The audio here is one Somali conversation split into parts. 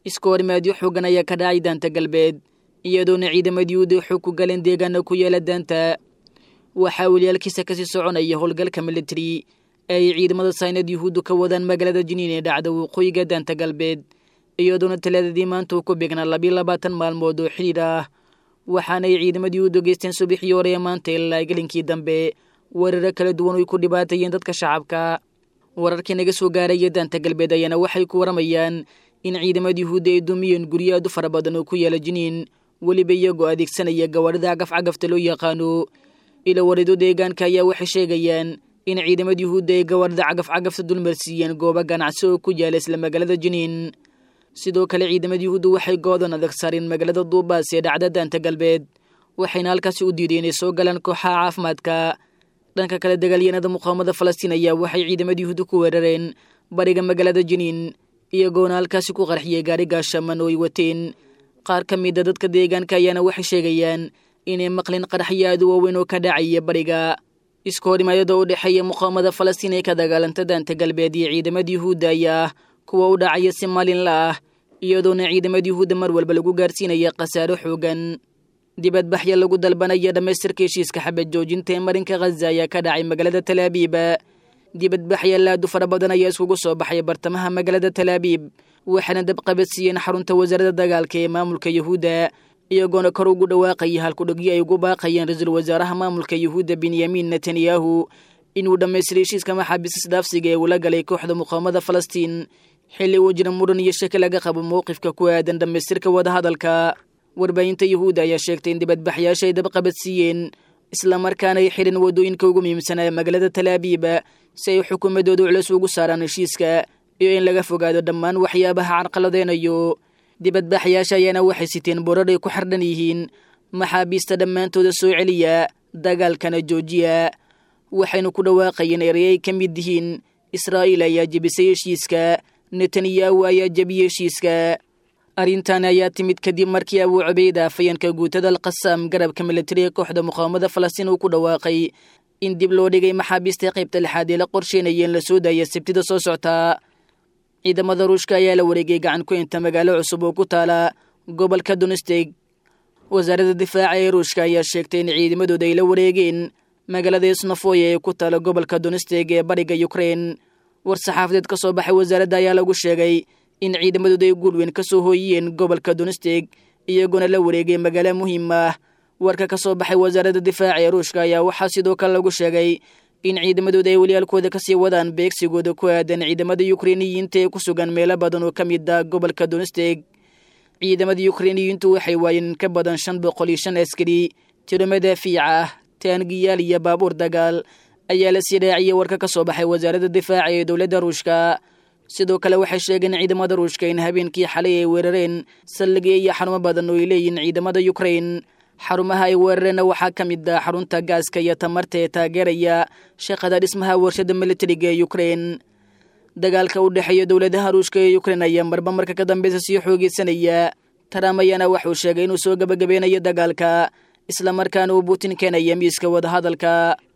iska horimaadyo xoogan ayaa ka dhacay daanta galbeed iyadoona ciidamadii uday xoog ku galeen deegaana ku yeela daanta waxaa weliyaalkiisa kasii soconaya howlgalka militari ee ay ciidamada saynad yuhuuddu ka wadaan magaalada jiniin ee dhacda waqooyiga daanta galbeed iyadoona talaadadii maanta uu ku beegnaa labiyo labaatan maalmood oo xidhiir ah waxaanay ciidamadii u dogeysteen subaxii hore ee maanta ilaa gelinkii dambe weeraro kala duwan oy ku dhibaatayeen dadka shacabka wararkii naga soo gaaraya daanta galbeed ayaana waxay ku waramayaan in ciidamada yuhuudda ay dumiyeen guryo aad u fara badan oo ku yaala jiniin weliba iyagoo adeegsanaya gawaarida cagafcagafta loo yaqaano ila warido deegaanka ayaa waxay sheegayaan in ciidamada yuhuudda ay gawaarida cagafcagafta dulmarsiiyeen goobo ganacsi oo ku yaala isla magaalada jiniin sidoo kale ciidamada yuhuudda waxay goodan adag saareen magaalada duubaas ee dhacda daanta galbeed waxayna halkaasi u diideen inay soo galaan kooxaha caafimaadka dhanka kale dagaalyanada muqaawamada falastiin ayaa waxay ciidamada yuhuudda ku weerareen bariga magaalada jiniin iyagoona halkaasi ku qarxiyay gaari gaashaman oo ay wateen qaar ka mida dadka deegaanka ayaana waxay sheegayaan inay maqlin qaraxyo aad u waaweyn oo ka dhacaya bariga iska horimaayada u dhexeeya muqaawamada falastiin ee ka dagaalanta daanta galbeed iyo ciidamada yuhuudda ayaa kuwa u dhacaya si maalinla ah iyadoona ciidamada yuhuudda mar walba lagu gaarsiinaya khasaaro xoogan dibadbaxya lagu dalbanaya dhammaystirka heshiiska xabad joojinta ee marinka khaza ayaa ka dhacay magaalada talaabiiba dibadbaxya laadu fara badan ayaa iskugu soo baxay bartamaha magaalada talaabiib waxaana dabqabadsiiyeen xarunta wasaaradda dagaalka ee maamulka yuhuudda iyagoona kor ugu dhawaaqaya halkudhogyo ay ugu baaqayeen ra-iisul wasaaraha maamulka yuhuudda benyamin netanyahu inuu dhammaystiray heshiiska maxaabiis isdhaafsiga ee ula galay kooxda muqaawamada falastiin xilli uu jira muran iyo shaki laga qabo mowqifka ku aadan dhammaystirka wadahadalka warbaahinta yuhuudda ayaa sheegtay in dibadbaxyaasha ay dabqabadsiiyeen islamarkaana ay xidhan waddooyinka ugu muhiimsanaa magaalada talaabiiba si ay xukuumaddooda culus ugu saaraan heshiiska iyo in laga fogaado dhammaan waxyaabaha carqaladeynayo dibadbaxyaasha ayaana waxay siteen borar ay ku xardhan yihiin maxaabiista dhammaantooda soo celiya dagaalkana joojiya waxaynu ku dhawaaqayeen erey ay ka mid yihiin israa'iil ayaa jebisay heshiiska netanyahu ayaa jebiyey heshiiska arrintan ayaa timid kadib markii abuu cubayda afayeenka guutada alqasaam garabka militariga kooxda muqaawamada falastiin uu ku dhawaaqay in dib loo dhigay maxaabiista qaybta lixaad ee la qorsheynaya in la soo daaya sabtida soo soctaa ciidamada ruushka ayaa la wareegay gacan ku inta magaalo cusub oo ku taala gobolka donesteg wasaaradda difaaca ee ruushka ayaa sheegtay in ciidamadooda ay la wareegeen magaalada isnofoya ee ku taala gobolka donesteg ee bariga ukrein war saxaafadeed ka soo baxay wasaaradda ayaa lagu sheegay in ciidamadooda ay guulweyn ka soo hooyiyeen gobolka donesteg iyagoona la wareegay magaalo muhiim ah warka ka soo baxay wasaaradda difaaca ee ruushka ayaa waxaa sidoo kale lagu sheegay in ciidamadooda ay waliyaalkooda kasii wadaan beegsigooda ku aadan ciidamada yukreiniyiinta ee ku sugan meelo badan oo ka mid ah gobolka donesteg ciidamada yukreiniyiintu waxay waayeen in ka badan shan boqol iyo shan askari tiro madaafiica ah taangiyaal iyo baabuur dagaal ayaa la sii dhaaciyey warka ka soo baxay wasaaradda difaaca ee dowladda ruushka sidoo kale waxay sheegeen ciidamada ruushka in habeenkii xalay ay weerareen saldhigyo iyo xarumo badan oo ay leeyihiin ciidamada yukrein xarumaha ay weerareenna waxaa ka mid ah xarunta gaaska iyo tamarta ee taageeraya shaqada dhismaha warshada militariga ee yukrein dagaalka u dhexeeya dowladaha ruushka ee yukrein ayaa marba marka ka dambeysa sii xoogeysanaya trump ayaana waxuu sheegay inuu soo gabagabeynayo dagaalka islamarkaana uu putin keenaya miiska wadahadalka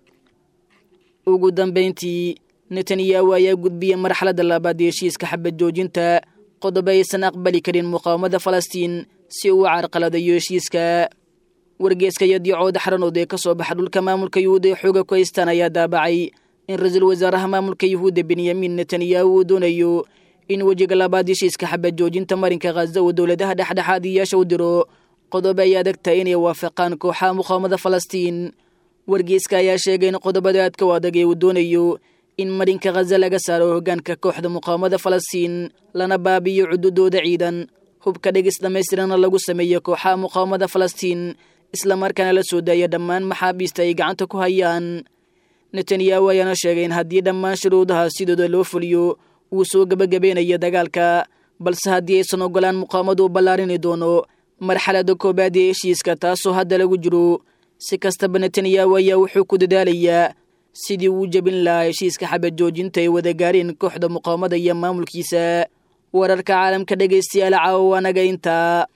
ugu dambeyntii netanyahu ayaa gudbiyey marxaladda labaad ee heshiiska xabad joojinta qodobo aysan aqbali karin muqaawamada falastiin si uu carqaladayo heshiiska wargeeska iyo diicooda xaranood ee ka soo baxa dhulka maamulka yuhuudda ee xooga ku haystaan ayaa daabacay in ra-iisul wasaaraha maamulka yuhuudda benyamin netanyahu uu doonayo in wejiga labaad heshiiska xabad joojinta marinka khaza uu dowladaha dhexdhexaadiyaasha u diro qodobo ay adag tahay inay waafaqaan kooxaha muqaawamada falastiin wargeeska ayaa sheegay in qodobada aadka u adag ee uu doonayo in marinka khaza laga saaro hoggaanka kooxda muqaawamada falastiin lana baabiyo cududooda ciidan hubka dhegis dhammaystirana lagu sameeyo kooxaha muqaawamada falastiin islamarkaana la soo daaya dhammaan maxaabiista ay gacanta ku hayaan netanyahu ayaana sheegay in haddii dhammaan shuruudaha sidooda loo fuliyo uu soo gebagabeynayo dagaalka balse haddii aysan ogolaan muqaawamadu u ballaarini doono marxaladda koobaad ee heshiiska taasoo hadda lagu jiro si kastaba netanyahu ayaa wuxuu ku dadaalayaa sidii uu jebin lahaa heshiiska xabad joojinta ay wada gaareen kooxda muqaawamada iyo maamulkiisa wararka caalamka dhegaystayaal caawa anaga intaa